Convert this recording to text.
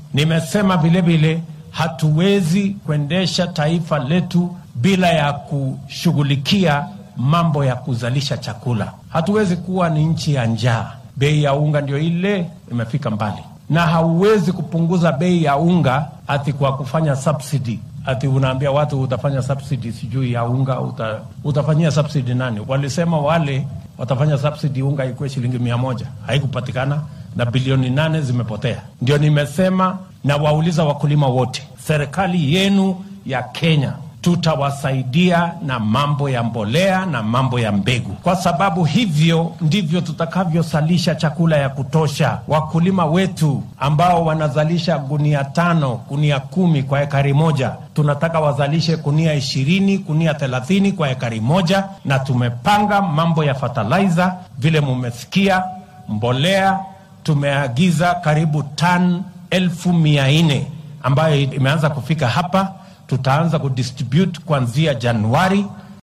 Nimesema vilevile hatuwezi kuendesha taifa letu bila ya kushughulikia mambo ya kuzalisha chakula. Hatuwezi kuwa ni nchi ya njaa. Bei ya unga ndio ile imefika mbali, na hauwezi kupunguza bei ya unga ati kwa kufanya subsidy ati unaambia watu utafanya subsidy sijui ya unga uta, utafanyia subsidy nani? Walisema wale watafanya subsidy unga ikuwe shilingi mia moja haikupatikana, na bilioni nane zimepotea. Ndio nimesema na wauliza wakulima wote, serikali yenu ya Kenya tutawasaidia na mambo ya mbolea na mambo ya mbegu, kwa sababu hivyo ndivyo tutakavyozalisha chakula ya kutosha. Wakulima wetu ambao wanazalisha gunia tano, gunia kumi kwa ekari moja, tunataka wazalishe gunia ishirini, gunia thelathini kwa ekari moja, na tumepanga mambo ya fertilizer vile mumesikia, mbolea tumeagiza karibu tan elfu mia nne ambayo imeanza kufika hapa tutaanza kudistribute kuanzia Januari